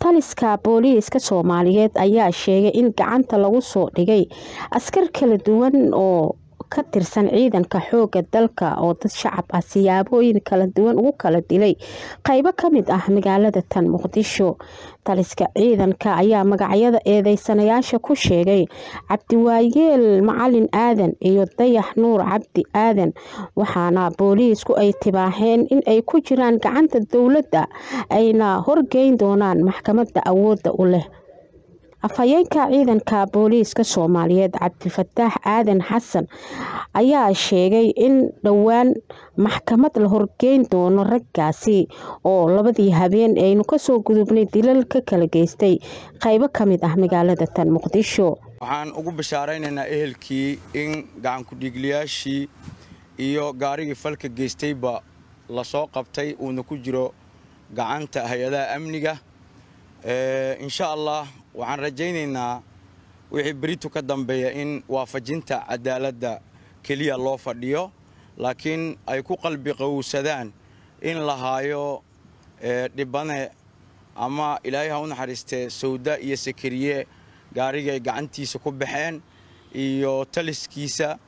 taliska booliiska soomaaliyeed ayaa sheegay in gacanta lagu soo dhigay askar kala duwan oo ka tirsan ciidanka xooga dalka oo dad shacab ah siyaabooyin kala duwan ugu kala dilay qeybo kamid ah magaalada tan muqdisho taliska ciidanka ayaa magacyada eedeysanayaasha ku sheegay cabdiwaayeel macalin aadan iyo dayax nuur cabdi aadan waxaana booliisku ay tibaaxeen in ay ku jiraan gacanta dowladda ayna horgeyn doonaan maxkamadda awoodda u leh afhayeenka ciidanka booliiska soomaaliyeed cabdifataax aadan xasan ayaa sheegay in dhowaan maxkamad la horgeyn doono raggaasi oo labadii habeen aynu kasoo gudubnay dilal ka kala geystay qeybo kamid ah magaalada tan muqdisho waxaan ugu bashaaraynaynaa ehelkii in gacankudhiigliyaashii iyo gaarigii falka geystayba lasoo qabtay uuna ku jiro gacanta hay-adaha amniga insha allah waxaan rajaynaynaa wixii beritu ka dambeeya in waafajinta cadaaladda keliya loo fadhiyo laakiin ay ku qalbi qowsadaan in la haayo dhibane ama ilaahay ha u naxariistee sawda iyo sakariye gaarigay gacantiisa ku baxeen iyo taliskiisa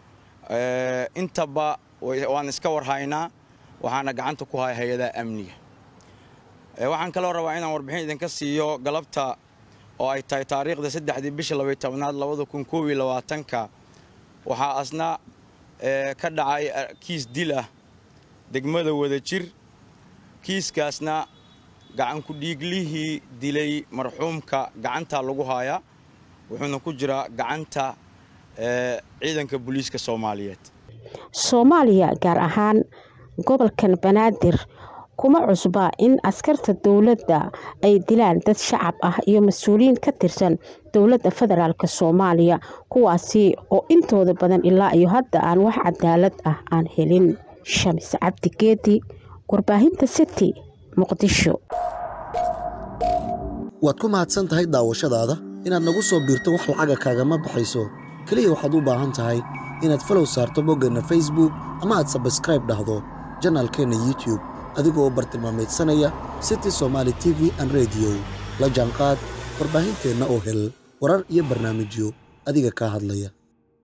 intaba waan iska warhaynaa waxaana gacanta ku haya hay-adaha amniga waxaan kaloo rabaa inaan warbixin idinka siiyo galabta oo ay tahay taariikhda saddexdii bisha labay tobnaad labada kun koob iyo labaatanka waxaa asna ka dhacay kiis dil ah degmada wadajir kiiskaasna gacankudhiiglihii dilay marxuumka gacanta lagu haayaa wuxuuna ku jiraa gacanta ciidanka booliiska soomaaliyeed soomaaliya gaar ahaan gobolkan banaadir kuma cusba in askarta dowladda ay dilaan dad shacab ah iyo mas-uuliyiin ka tirsan dowladda federaalk soomaaliya kuwaasi oo intooda badan ilaa iyo hadda aan wax cadaalad ah aan helin shamis cabdi geedi warbaahinta city muqdisho waad ku mahadsan tahay daawashadaada inaad nagu soo biirto wax lacaga kaagama baxayso keliya waxaad u baahan tahay inaad falow saarto boggeenna facebook ama aad sabskraib dhahdo janaalkeenna youtube adigoo u bartilmaamaydsanaya city somaali t v an rediyo la jaanqaad warbaahinteenna oo hel warar iyo barnaamijyo adiga kaa hadlaya